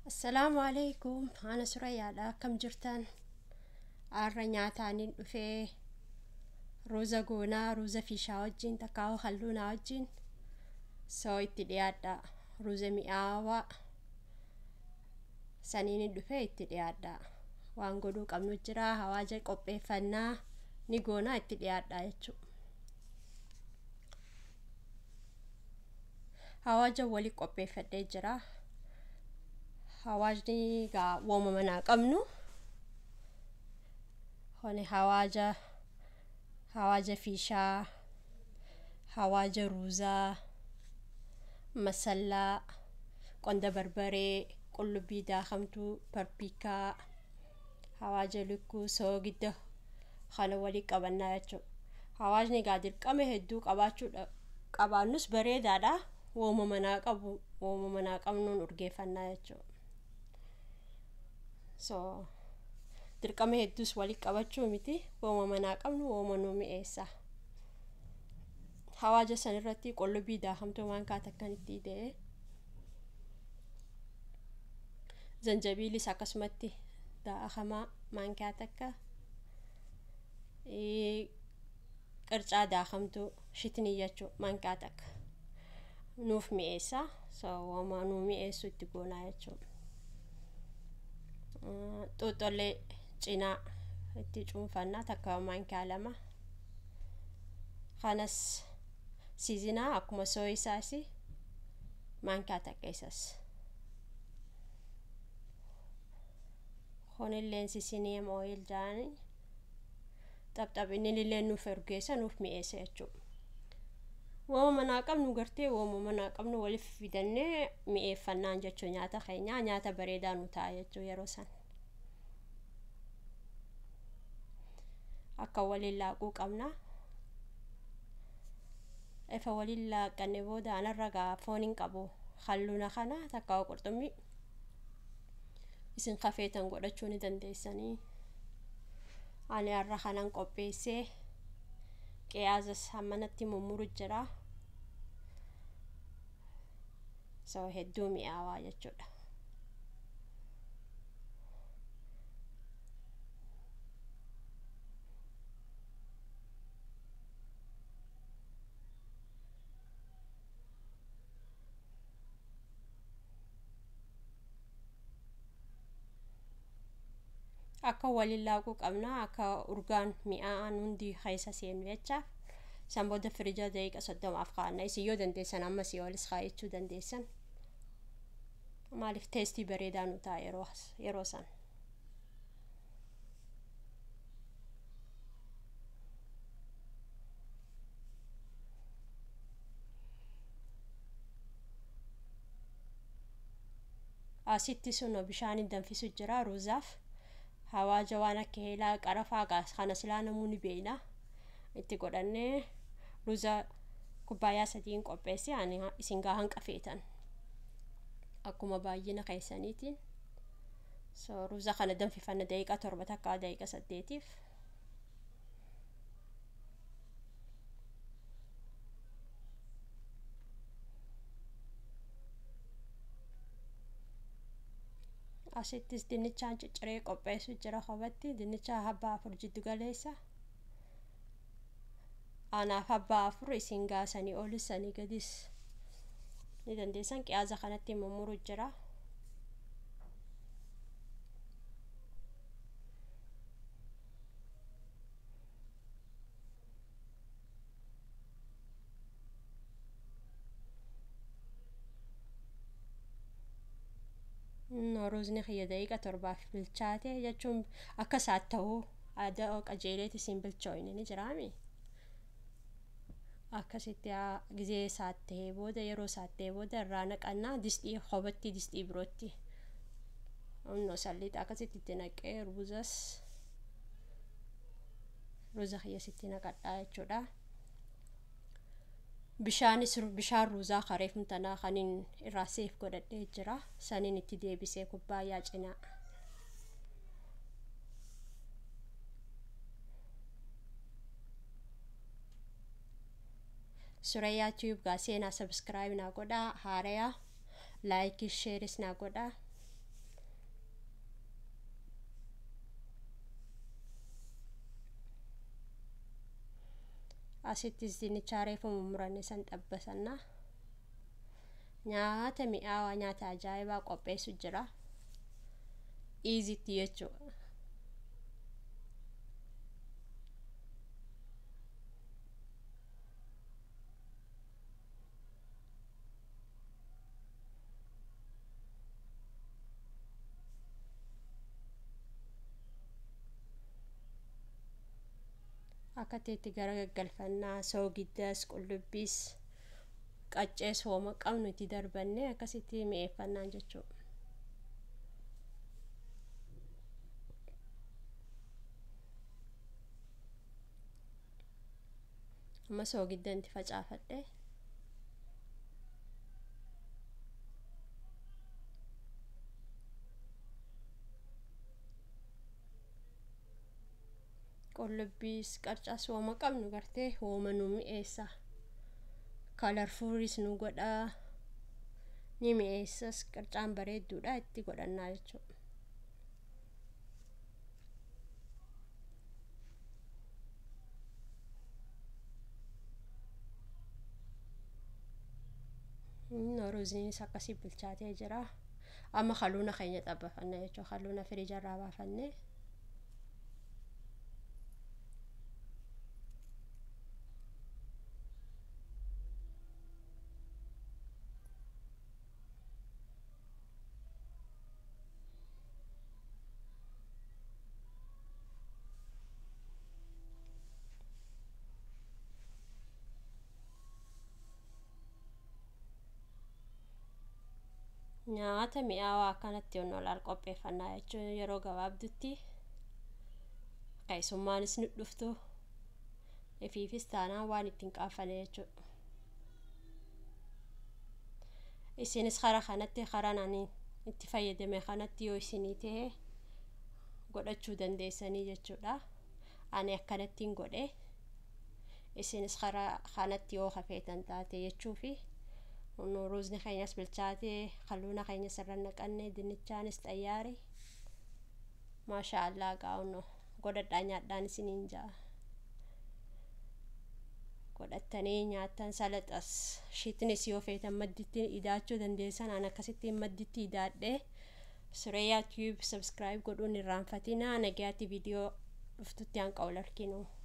Assalaamu alaikum ana surayyaadha akkam jirtan har'a nyaataaniin dhufee ruuza goonaa ruuza fiishaa wajjin takkaawwa halluunaa wajjin soo itti dhiyaadha ruuza mi'aawaa saniin dhufee itti dhiyaadha waan godhuu qabnu jira hawaaja qopheeffannaa ni goonaa itti dhiyaadha jechuudha. hawaaja wali qopheeffadhee jira hawaajni gaa wooma manaa qabnu hone hawaaja hawaaja fiishaa hawaaja ruuzaa masallaa qonda barbaree qullubbii daakamtuu parpikaa hawaaja lukkuu soogidda kana walii qabannaa jechuudha hawaajni gaa dirqama hedduu qabaachuudha qabaannus bareedaadha wooma manaa qabu wooma manaa qabnuun urgeeffannaa jechuudha so dirqama hedduus walii qabachuu miti wooma manaa qabnu wooma nu mi'eessa hawaaja san irratti qullubbii daakamtuu waan kaata akkanitti ida'e zanjabiilis akkasumatti daakamaa maankaa takka qircaa daakamtuu shitnii jechuu maankaa takka nuuf mi'eessa so wooma nu mi'eessu itti goonaa jechuudha xuuxollee cinaa itti cuunfannaa takka maankaa lama kanas siizinaa akkuma sooyisaasi maankaa takka isas kunilleen sisiniim ooyil jaani xapxaphinni illee nuuf urgeessa nuuf mi'eessa jechuudha wooma manaa qabnu gartee wooma manaa qabnu waliif fidannee mi'eeffannaan jechuu nyaata keenyaa nyaata bareedaa nu ta'a jechuu yeroo san akka waliin laaquu qabna ifa waliin laaqanne booda anarra gaa foon hin qabu halluuna kana takka qurxummii isin kafeetan godhachuu ni dandeessanii ani har'a kanan qopheessee qiyaazas hammanatti mummuru jira so hedduu mi'aawaa jechuudha akka waliin laaquu qabna akka urgaan mi'aan hundi keessa seenu jecha san booda firija daqiiqa soddomaaf kaa'anna isin yoo dandeessan amma si olis kaa'achuu dandeessan maaliif teestii bareedaa nu ta'a yeroo san asitti sun bishaaniin danfisu jira ruuzaaf hawaaja waan akka heelaa qarafaa kana silaa namuu ni beeyna itti godhannee ruuza kubbaayyaa sadiin qopheesse ani isin gaa hanqa feetan akkuma baay'ina keessaniitiin so ruuza kana danfifanna daqiiqa torba takka daqiiqa saddeetiif asittis dinnichaan cicciree qopheessu jira kophaatti dinnicha habbaa afur jiddu galeessa anaaf habbaa afur isin gaasanii olis sanii gadis ni dandeessan qiyaaza kanatti mummuru jira ruuzni kiyya daqiiqa torbaaf bilchaate jechuun akka isaat ta'uu aadaa qajeeleet isin bilchooyne ni jiraami akkasitti gizee saattee booda yeroo saattee booda irraa naqannaa distii kophaatti distii birootti onno salliixa akkasitti itti naqee ruuzas ruuza kiyya sitti naqadhaa jechuudha bishaanis bishaan ruuzaa kareef tanaa kaniin irraa seef godhadhee jira saniin itti deebisee kubbaayyaa cinaa surayyaa tiyuub gaa seenaa sabskiraayib naa godhaa haarayaa laayikii sheeris naa godhaa asittis dinnichaa reefu mummuranne san xabbasanna nyaata mi'aawaa nyaata ajaa'ibaa qopheessu jira iizitti jechuudha akka teetti gara gaggalfannaa soogiddas qullubbiis qaccees hooma qabnu itti darbannee akkasitti mi'eeffannaan jechuudha amma soogidda itti facaafadhe qullubbiis qarcaas hooma qabnu gartee hooma nu mi'eessa kalarfuuris nu godhaa ni mi'eessas qarcaan bareedduudha itti godhannaa jechuudha ruuziinis akkasii bilchaatee jira amma haluuna keenya xabbafanna jechuudha haluuna firiijarraa baafannee nyaata mi'aawaa akkanatti onnolaal qopheeffannaa jechuun yeroo gabaabdutti keessummaanis nu dhuftu ifiifis taanaan waan ittiin qaafane jechuudha isinis kara kanatti karaa ani itti fayyadame kanatti yoo isinii ta'e godhachuu dandeessanii jechuudha ani akkanattiin godhe isinis karaa kanatti yoo hafeetan taate jechuufi ruuzni keenyas bilchaatee halluuna keenya sirra naqannee dinnichaanis xayyaari maasha allaa gaa'unno godhadhaa nyaadhaan isiniin ja'a godhattanii nyaattan salaxas shiitnis yoo feetan madditti idaachuu dandeessan an akkasittiin madditti idaadhee sureeyaa tiyuub sabskiraayib godhuun irraanfatinaa nagayaatti viidiyoo dhuftutti hanqa ol arginu